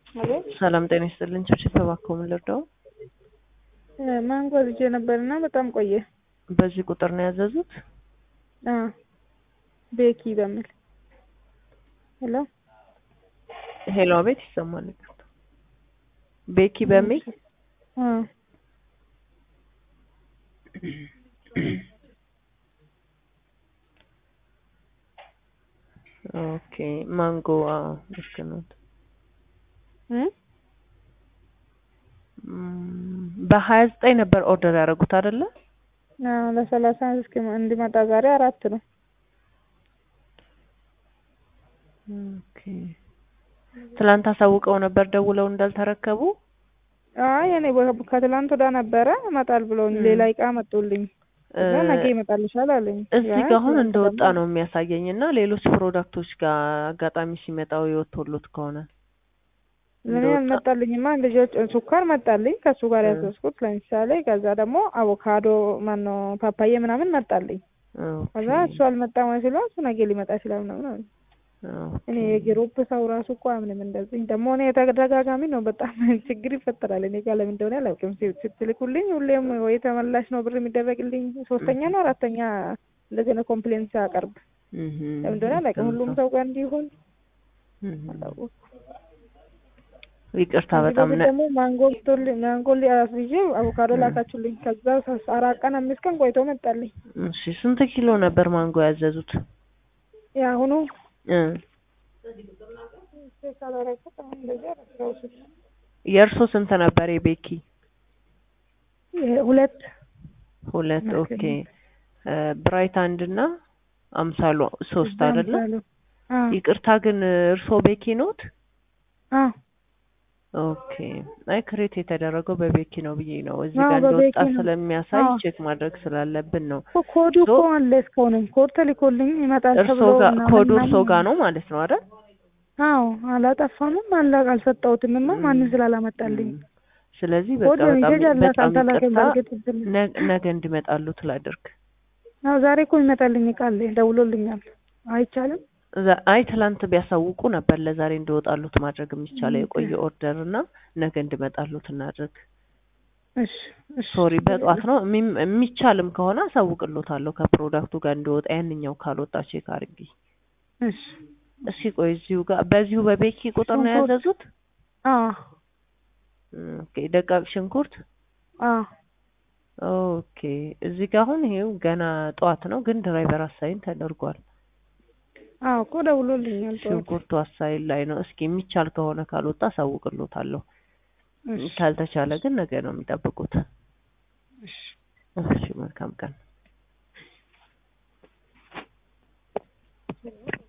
አቤት ሰላም ጤና ይስጥልኝ። ቸርች ተባከው ምን ልርዳው? ማንጎ ልጄ ነበርና በጣም ቆየ። በዚህ ቁጥር ነው ያዘዙት? አ ቤኪ በሚል ሄሎ ሄሎ፣ አቤት ይሰማል። ይቅርታ። ቤኪ በሚል አ ኦኬ ማንጎ አዎ፣ ልክ ነው። እ በሀያ ዘጠኝ ነበር ኦርደር ያደረጉት አይደለ? አ ለሰላሳ እስኪ እንዲመጣ ዛሬ አራት ነው። ኦኬ ትላንት አሳውቀው ነበር ደውለው እንዳልተረከቡ? አይ እኔ ከትላንት ወዳ ነበረ እመጣል ብለውኝ ሌላ እቃ መጡልኝ። እዛ ነገ ይመጣልሻል አለኝ። እዚህ ጋር አሁን እንደወጣ ነው የሚያሳየኝ እና ሌሎች ፕሮዳክቶች ጋር አጋጣሚ ሲመጣው የወቶሎት ከሆነ ለኔ አልመጣልኝማ። ልጆች ሱካር መጣልኝ ከሱ ጋር ያዘዝኩት ለምሳሌ። ከዛ ደግሞ አቮካዶ ማነው ፓፓዬ ምናምን መጣልኝ። ከዛ እሱ አልመጣም ወይ ሲለው እሱ ነገ ሊመጣ ይችላል ምናምን አለ። እኔ የግሩፕ ሰው ራሱ እኮ አምንም እንደዚህ ደግሞ እኔ የተደጋጋሚ ነው በጣም ችግር ይፈጠራል። እኔ ጋር ለምን እንደሆነ አላውቅም። ስትልኩልኝ ሁሌም ወይ ተመላሽ ነው ብር የሚደረግልኝ ሶስተኛ ነው አራተኛ እንደዚህ ነው ኮምፕሌን ሲያቀርብ ለምን እንደሆነ አላውቅም። ሁሉም ሰው ጋር እንዲሆን አላወኩም። ይቅርታ በጣም ደግሞ ማንጎ ብቶልኝ ማንጎ ሊያስይዤ አቮካዶ ላካችሁልኝ። ከዛ አራት ቀን አምስት ቀን ቆይቶ መጣልኝ። እሺ ስንት ኪሎ ነበር ማንጎ ያዘዙት? የአሁኑ የእርሶ ስንት ነበር? የቤኪ ሁለት ሁለት ኦኬ። ብራይት አንድ እና አምሳሉ ሶስት አይደለ? ይቅርታ ግን እርሶ ቤኪ ኖት? ኦኬ። አይ ክሬት የተደረገው በቤኪ ነው ብዬ ነው እዚህ ጋር እንደወጣ ስለሚያሳይ ቼክ ማድረግ ስላለብን ነው። ኮዱ እኮ አለ እስካሁንም ኮድ ተልኮልኝ ይመጣል ተብሎ ኮዱ እርሶ ጋር ነው ማለት ነው አይደል? አዎ አላጠፋምም አላ አልሰጠሁትምማ ማንም ስላላመጣልኝ። ስለዚህ በቃ በጣም በጣም ይቅርታ ነገ እንዲመጣሉት ላድርግ። አዎ ዛሬ እኮ ይመጣልኝ እቃ አለ ደውሎልኛል። አይቻልም አይ ትላንት ቢያሳውቁ ነበር ለዛሬ እንዲወጣሉት ማድረግ የሚቻለው የቆየ ኦርደር እና ነገ እንዲመጣሉት እናድርግ። እሺ ሶሪ በጠዋት ነው የሚቻልም ከሆነ አሳውቅሎታለሁ ከፕሮዳክቱ ጋር እንዲወጣ ያንኛው ካልወጣ ቼክ አድርጊ። እሺ እስኪ ቆይ እዚሁ ጋር በዚሁ በቤኪ ቁጥር ነው ያዘዙት? አዎ ኦኬ ደቃቅ ሽንኩርት አዎ ኦኬ እዚህ ጋር አሁን ይሄው ገና ጠዋት ነው ግን ድራይቨር አሳይን ተደርጓል። አዎ እኮ ደውሎልኛል። ሽንኩርቱ አሳይን ላይ ነው። እስኪ የሚቻል ከሆነ ካልወጣ አሳውቅሎታለሁ። ካልተቻለ ግን ነገ ነው የሚጠብቁት። እሺ መልካም ቀን።